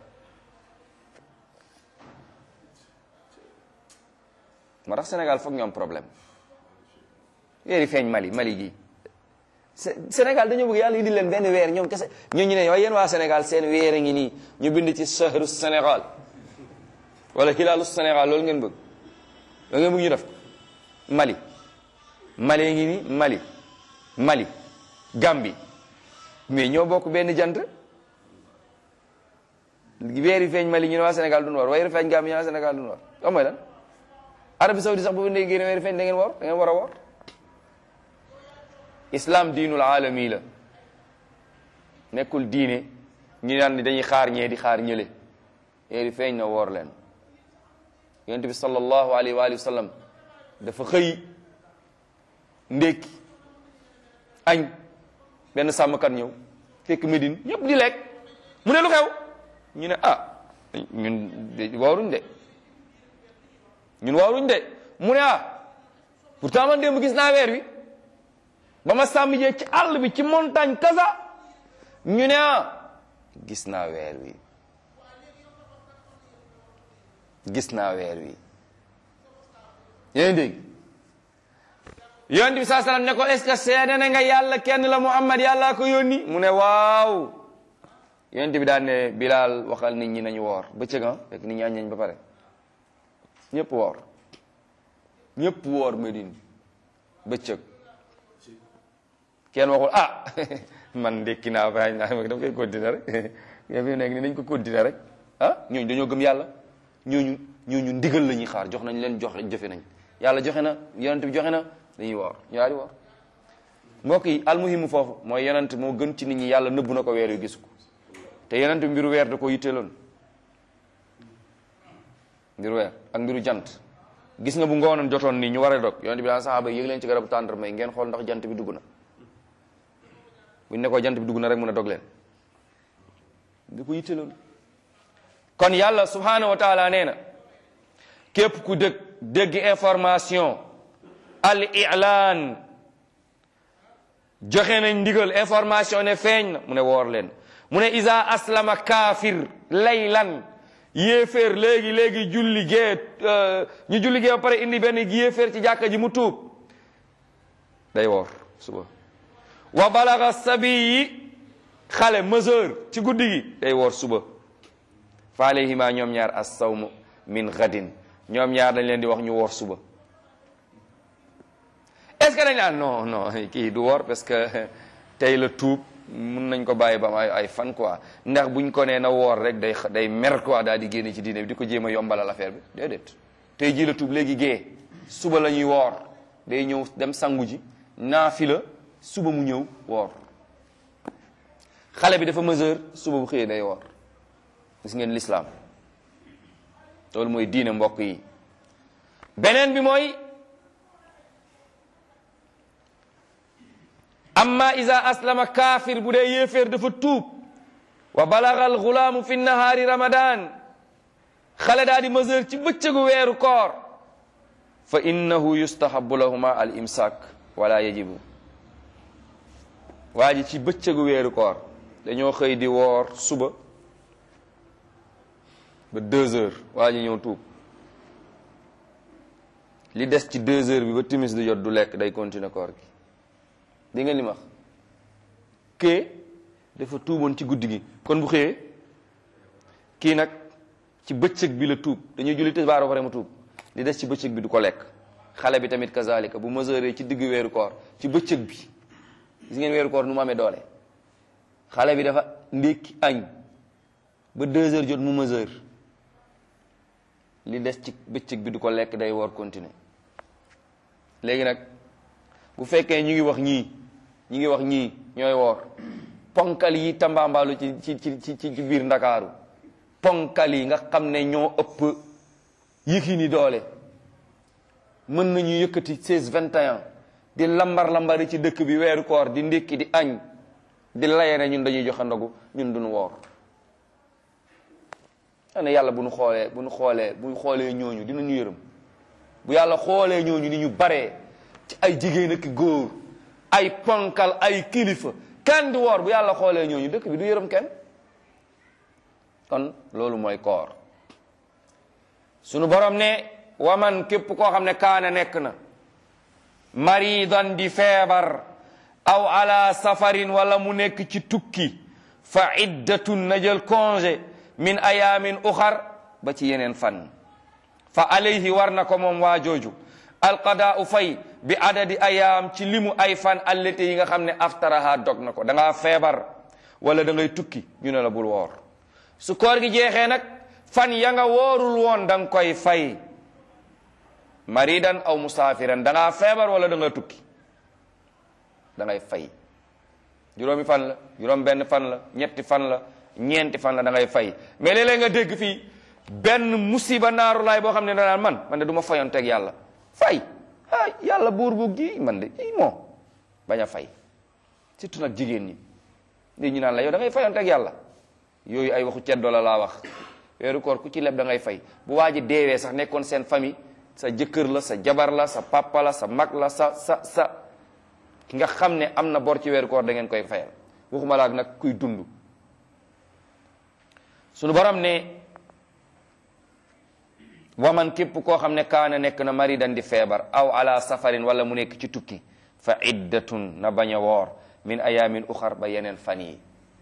moo tax Sénégal foog ñu am problème weeri feeñ Mali Mali gii Sénégal dañoo bëgg yàlla indi leen benn weer ñoom kese ñoo ñu ne waaye yéen waa Sénégal seen weer a ngi nii ñu bind ci sahru Sénégal wala hilaalu Sénégal loolu ngeen bëgg loolu ngeen bëgg ñu def ko Mali Mali ngi nii Mali Mali Gambie mais ñoo bokk benn jant weeri feeñ Mali ñu ne waa Sénégal duñu war weeri feeñ Gambie ñu ne waa Sénégal duñu war xam mooy lan Arabie Saoudite sax bu ndee génne weeri feeñ da ngeen war da ngeen war a war islam diinul alami la nekkul diine ñu naan ni dañuy xaar ñee di xaar ñële weeri feeñ na woor leen yonent bi sallallahu alayhi wa alihi wa sallam dafa xëy ndékki añ benn sàmmkat ñëw fekk Médine ñëpp di lekk mu ne lu xew ñu ne ah ñun wooruñ de ñun wooruñ de mu ne ah pourtant man démb gis naa weer wi ba ma sàmm jee ci àll bi ci montagne kasa ñu ne ah gis naa weer wi gis naa weer wi yéen dégg yonent bi saa salaam ne ko est-ce que seede na nga yàlla kenn la Muhammad yàlla ko yónni mu ne waaw yonent bi daan ne Bilal waxal nit ñi nañu woor bëccëg ah fekk nit ñi añ nañ ba pare ñëpp woor ñëpp woor Medine bëccëg kenn waxul ah man ndékki naa ba naa dama koy continuer rek yow fi nekk ni nañ ko continuer rek ah ñooñu dañoo gëm yàlla ñooñu ñooñu ndigal la ñuy xaar jox nañ leen joxe jëfe nañ yàlla joxe na yonent bi joxe na dañuy woor ñu daal di woor mbokk yi almuhimu foofu mooy yonent moo gën ci nit ñi yàlla nëbbu na ko weer yu gis ko te yonent bi mbiru weer da ko yitteeloon mbiru weer ak mbiru jant gis nga bu ngoonoon jotoon nii ñu war a dog yonent bi daan saxaaba yi yëg leen ci garabu tàndarma yi ngeen xool ndax jant bi dugg na buñ ne ko jant bi dugg na rek mun a dog leen da ko yitteeloon kon yàlla subhanahu wa taala nee na képp ku dëgg dégg information al i'lan joxe nañ ndigal information ne feeñ na mu ne woor leen mu ne isa aslama kaafir laylan yéeféer léegi léegi julli gee ñu julli gee ba pare indi benn yéeféer ci jàkka ji mu tuub day woor suba wa balaga sabi yi xale mesure ci guddi gi day woor suba fa alayhima ñoom ñaar as sawmu min gadin ñoom ñaar dañ leen di wax ñu woor suba est est-ce que dañ naan non non kii du woor parce que tey la tuub mun nañ ko bàyyi ba am ay ay fan quoi ndax buñ ko nee na woor rek day day mer quoi daal di génne ci diine bi di ko jéem a yombalal affaire bi déedéet tey jii la tuub léegi gée suba la ñuy woor day ñëw dem sangu ji naafi la suba mu ñëw woor xale bi dafa mesure suba bu xëyee day woor gis ngeen l'islam loolu mooy diine mbokk yi beneen bi mooy amma iza aslama kaafir bu dee yéeféer dafa tuub wa balaga al gulaamu fi nahaari ramadan xale daa di mesure ci bëccëgu weeru koor fa innahu yustahabu lahuma al imsak wala yajibu waa ji ci bëccëgu weeru koor dañoo xëy di woor suba ba deux heures waa ji ñëw tuub li des ci deux heures bi ba timis di jot du lekk day continuer koor gi di ngeen li ma wax kee dafa tuuboon ci guddi gi kon bu xëyee kii nag ci bëccëg bi la tuub dañuy julli tisbaar ba pare mu tuub li des ci bëccëg bi du ko lekk xale bi tamit kazalika bu mesuré ci digg weeru koor ci bëccëg bi gis ngeen weeru koor nu mu amee doole xale bi dafa ndékki añ ba deux heures jot mu mesure li des ci bëccëg bi du ko lekk day woor continuer léegi nag bu fekkee ñu ngi wax ñii ñu ngi wax ñii ñooy woor ponkal yi tambaambaalu ci ci ci ci ci biir ndakaaru ponkal yi nga xam ne ñoo ëpp yëkki ni doole mën nañu yëkkati seize vingt et un di lambar lambari ci dëkk bi weeru koor di ndékki di añ di laye ne ñun dañuy joxe ndogu ñun duñu woor ane yàlla bu nu xoolee bu nu xoolee bu ñu xoolee ñooñu dinañu yërëm bu yàlla xoolee ñooñu ni ñu baree ci ay jigéen ak góor ay ponkal ay kilifa kenn du woor bu yàlla xoolee ñooñu dëkk bi du yërëm kenn kon loolu mooy koor sunu borom ne waman képp koo xam ne kaana nekk na maridan di feebar aw ala safarin wala mu nekk ci tukki fa iddatun na jël congé min ayamin uxar ba ci yeneen fan fa alayhi war na ko moom waa jooju alqadaau fay bi adadi ayaam ci limu ay fan allete yi nga xam ne aftaraha dog na ko da ngaa feebar wala da ngay tukki ñu ne la bul woor su koor gi jeexee nag fan ya nga woorul woon da nga koy fay maridan aw musaafiran da ngaa feebar wala da nga tukki da ngay fay juróomi fan la juróom benn fan la ñetti fan la ñeenti fan la da ngay fay mais léeg-léeg nga dégg fii benn musiba naaru laay boo xam ne danaan man man de du ma fayonteeg yàlla fay ah yàlla buur bu gi man de i moo bañ a fay surtout nag jigéen ñi nit ñi naan la yow da ngay fayonteeg yàlla yooyu ay waxu ceddo la laa wax weeru koor ku ci leb da ngay fay bu waa ji deewee sax nekkoon seen famille sa jëkkër la sa jabar la sa papa la sa mag la sa sa sa ki nga xam ne am na bor ci weeru koor da ngeen koy fayal waxuma laak nag kuy dund sunu borom ne waman képp koo xam ne kaana nekk na maridan di feebar aw ala safarin wala mu nekk ci tukki fa iddatun na bañ a woor min ayamin uxar ba yeneen fan yi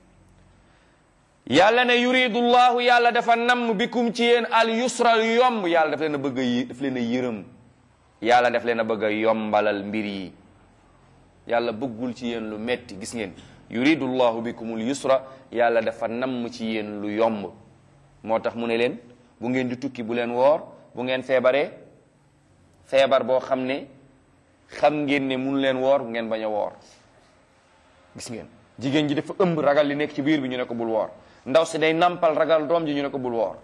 yàlla ne yuridu llahu yàlla dafa namm bikum ci yéen al yusra yomb yàlla daf leen a bëgg a daf leen a yërëm yàlla daf leen a bëgg a yombalal mbir yi yàlla bëggul ci yéen lu metti gis ngeen yuridu llahu bikumul yusra yàlla dafa namm ci yéen lu yomb moo tax mu ne leen bu ngeen di tukki bu leen woor bu ngeen feebaree feebar boo xam ne xam ngeen ne mun leen woor bu ngeen bañ a woor gis ngeen jigéen ji dafa ëmb ragal li nekk ci biir bi ñu ne ko bul woor ndaw si day nampal ragal doom ji ñu ne ko bul woor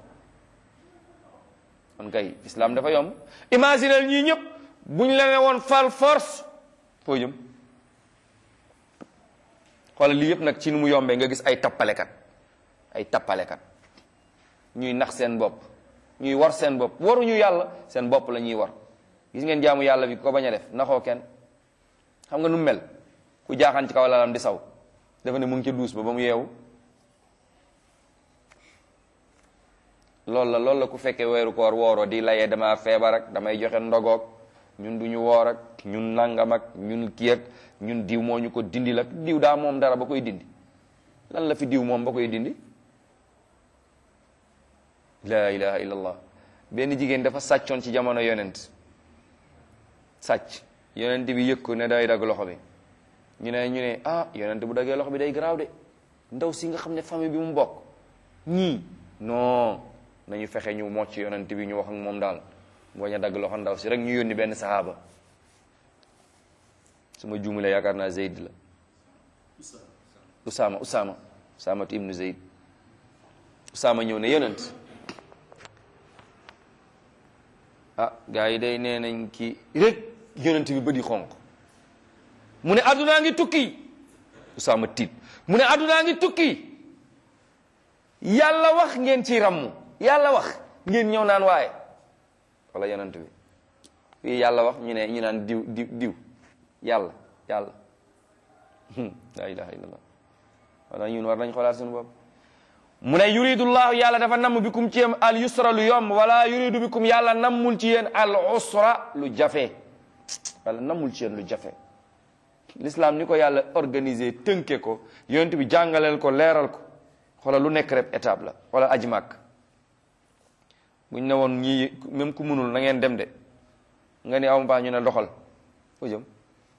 kon kay islam dafa yomb imaginel ñii ñëpp bu ñu la ne woon fal force foo jëm xoolal lii yëpp nag ci nu mu yombee nga gis ay tappalekat ay tappalekat ñuy nax seen bopp ñuy war seen bopp waruñu yàlla seen bopp la ñuy war gis ngeen jaamu yàlla bi ko bañ a def naxoo kenn xam nga nu mel ku jaaxaan ci kaw lalam di saw dafa ne mu ngi ca duus ba ba mu yeewu loolu la loolu la ku fekkee weeru koor wooroo di layee dama feebar ak damay joxe ndogoog ñun du ñu woor ak ñun nangam ak ñun kii ak ñun diw moo ñu ko dindi la diw daa moom dara ba koy dindi lan la fi diw moom ba koy dindi la ilaha illallah benn jigéen dafa sàccoon ci jamono yonent sàcc yonent bi yëg ko ne day dagg loxo bi ñu ne ñu ne ah yonent bu daggee loxo bi day garaaw de ndaw si nga xam ne famille bi mu bokk ñii non nañu fexe ñu mocc yonent bi ñu wax ak moom daal mu bañ a dagg loxo ndaw si rek ñu yónni benn sahaaba su ma juumalee yaakaar naa Zeyd la Usaama Usaama Usaamatu ibnu Zeyd Usaama ñëw ne yonent ah gars yi day nee nañ ki rek yonent bi bëdi xonq mu ne addunaa ngi tukki Usaama tiit mu ne addunaa ngi tukki yàlla wax ngeen ci rammu yàlla wax ngeen ñëw naan waaye wala yonent bi fii yàlla wax ñu ne ñu naan diw diw diw yàlla yàlla la ilaha illallah wala ñun war nañ xoolaat suñu bopp mu ne yuridullahu yàlla dafa namm bikum ci yéen al yusra lu yomb wala yuridu bikum yàlla nammul ci yéen al usra lu jafe wala nammul ci yéen lu jafe l'islam ni ko yàlla organisé tënke ko yonent bi jàngaleel ko leeral ko xoolal lu nekk rek étape la xoolal aji màkk buñ ne woon ñii même ku munul na ngeen dem de nga ni awma baax ñu ne doxal fu jëm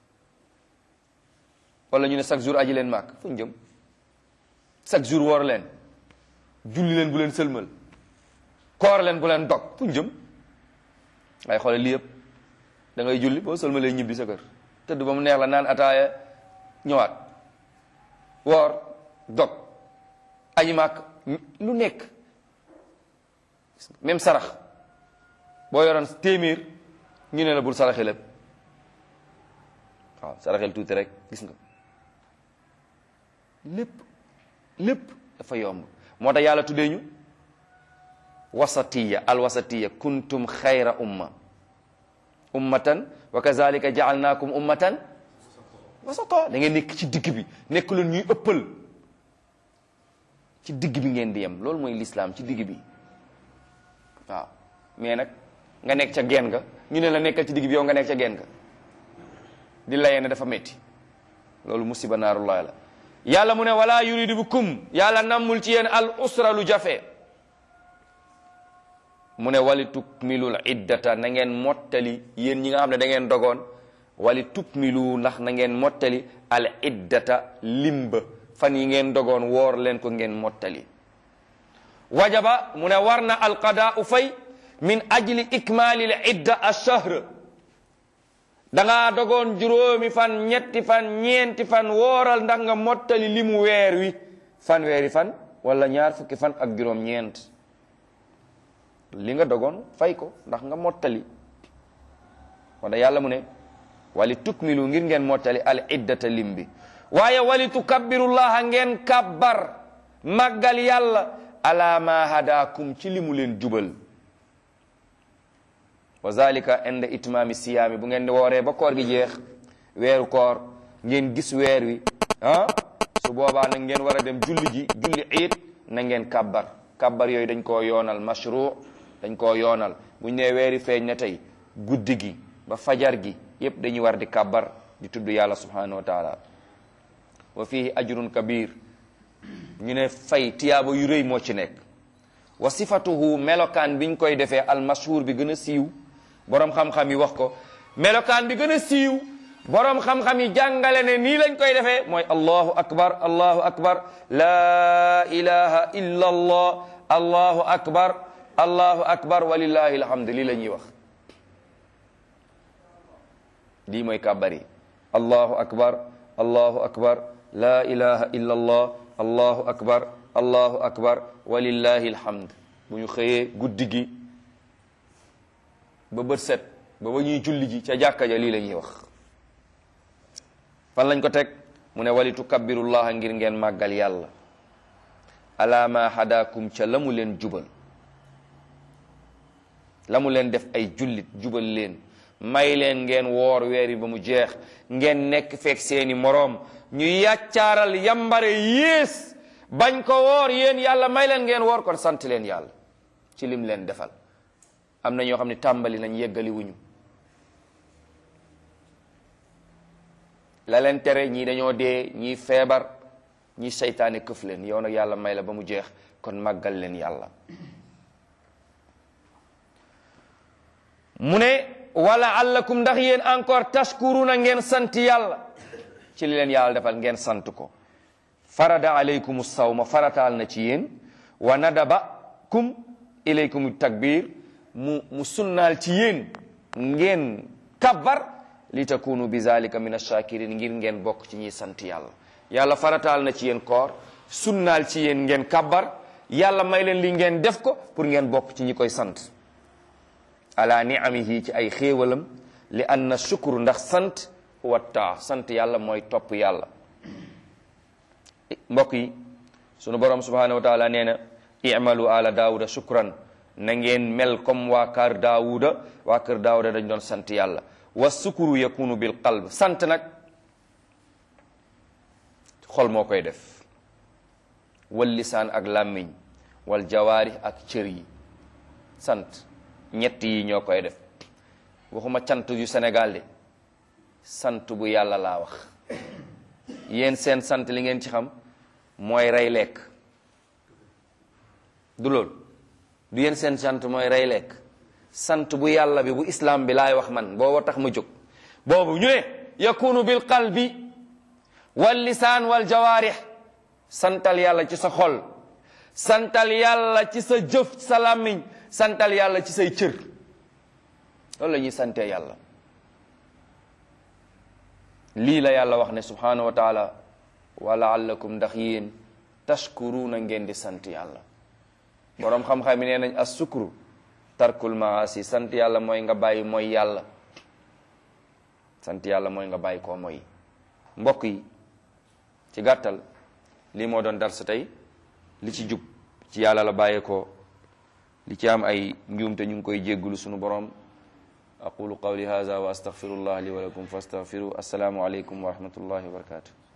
wala ñu ne chaque jour aji leen màkk fu ñu jëm chaque jour woor leen julli leen bu leen sëlmal koor leen bu leen dog fu ñu jëm ay xoole lii yëpp da ngay julli boo sëlmalee ñibbi sa kër tëdd ba mu neex la naan ataaya ñëwaat woor dog aji màkk lu nekk même sarax boo yoroon téeméer ñu ne la bul saraxe lépp waaw saraxel tuuti rek gis nga lépp lépp dafa yomb moo tax yàlla tuddee ñu wasatiya al wasatiya kuntum xayra umma ummatan wa kazalika jaalnaakum ummatan wasata da ngeen nekk ci digg bi nekk leen ñuy ëppal ci digg bi ngeen di yem loolu mooy lislaam ci digg bi waaw mais nag nga nekk ca geen nga ñu ne la nekkal ci digg bi yow nga nekk ca geen nga di layee ne dafa metti loolu musiba naarullahi la yàlla mu ne wala yuridu bikum yàlla nammul ci yéen al usra lu jafe mu ne wali tukmilul iddata na ngeen mottali yéen ñi nga xam ne da ngeen dogoon wali tukmilu ndax na ngeen mottali al iddata limba fan yi ngeen dogoon woor leen ko ngeen mottali wajaba mu ne war na alqadaau fay min ajli ikmalil idda ash-shahr da ngaa dogoon juróomi fan ñetti fan ñeenti fan wooral ndax nga mottali limu weer wi fan weeri fan wala ñaar fukki fan ak juróom ñeent li nga dogoon fay ko ndax nga mottali wala yàlla mu ne wali tukmilu ngir ngeen mottali al iddata lim bi waaye wali tukabbirullaha ngeen kabbar màggal yàlla ala ma hadakum ci limu leen jubal wa zalika inda itmaami siyaami bu ngeen di wooree ba koor gi jeex weeru koor ngeen gis weer wi ah su boobaa nag ngeen war a dem julli ji julli iit na ngeen kabbar kabbar yooyu dañ koo yoonal mashru dañ koo yoonal buñ nee weeri feeñ na tey guddi gi ba fajar gi yépp dañuy war di kabbar di tudd yàlla subhanahu wa taala wa fihi ajrun kabir ñu ne fay tiyaaba yu rëy moo ci nekk wa sifatuhu melokaan biñ koy defee almashhur bi gën a siiw boroom xam-xam yi wax ko melokaan bi gën a siiw boroom xam-xam yi jàngale ne nii lañ koy defee mooy allahu akbar allahu akbar la ilaha illa allah allahu akbar allahu akbar walillahi alhamdu lii la ñuy wax lii mooy kàbbar yi allahu akbar allahu akbar la ilaha illa allah allahu akbar allahu akbar walillahi alhamd bu ñu xëyee guddi gi ba bët set ba ba ñuy julli ji ca jàkka ja lii la ñuy wax fan lañ ko teg mu ne wali tukabbirullaha ngir ngeen màggal yàlla ala ma hadakum ca la mu leen jubal la mu leen def ay jullit jubal leen may leen ngeen woor weer yi ba mu jeex ngeen nekk fekk seeni moroom ñu yàccaaral yambare yées bañ ko woor yéen yàlla may leen ngeen woor kon sant leen yàlla ci lim leen defal am na ñoo xam ne tàmbali nañ yeggali wuñu la leen tere ñii dañoo dee ñii feebar ñii seytaane këf leen yow nag yàlla may la ba mu jeex kon màggal leen yàlla mu ne wala allakum ndax yéen encore tashkuruna ngeen sant yàlla ci li leen yàlla defal ngeen sant ko farada alaykum sawma farataal na ci yéen wa nadabakum ilaykum takbir mu mu sunnaal ci yéen ngeen kabbar li takunu bi zalika min ash-shakirin ngir ngeen bokk ci ñiy sant yàlla yàlla farataal na ci yéen koor sunnaal ci yéen ngeen kabbar yàlla may leen li ngeen def ko pour ngeen bokk ci ñi koy sant ala niamihi ci ay xéewalam li anna shukru ndax sant watta sant yàlla mooy topp yàlla mbokk yi sunu borom subhanahu wa taala nee na i'malu ala daawuda shukran na ngeen mel comme waa kër daawuda waa kër daawuda dañ doon sant yàlla wa sukuru yakunu bil qalb sant nag xol moo koy def wal lisaan ak làmmiñ wal jawaari ak cër yi sant ñett yi ñoo koy def waxuma cant yu Sénégal de sant bu yàlla laa wax yéen seen sant li ngeen ci xam mooy rey lekk du loolu du yéen seen sant mooy rey lekk sant bu yàlla bi bu islam bi laay wax man booba tax ma jóg boobu ñu ne yakunu bil qalbi wal lisaan wal jawaarih santal yàlla ci sa xol santal yàlla ci sa jëf sa làmmiñ santal yàlla ci say cër loolu la ñuy sante yàlla lii la yàlla wax ne subhanahu wa taala wa laallakum ndax yéen tashkuruuna ngeen di sant yàlla boroom xam-xam yi nee nañ as sukru tarkul maasi sant yàlla mooy nga bàyyi mooy yàlla sant yàlla mooy nga bàyyi koo mooy mbokk yi ci gàttal lii moo doon darsa tey li ci jub ci yàlla la bàyyeekoo li ci am ay njuumte ñu ngi koy jéggulu sunu borom aqulu qawli hadha wa astaghfirullah li wa lakum fastaghfiru assalaamu aleykum wa rahmatullahi wa barakatuh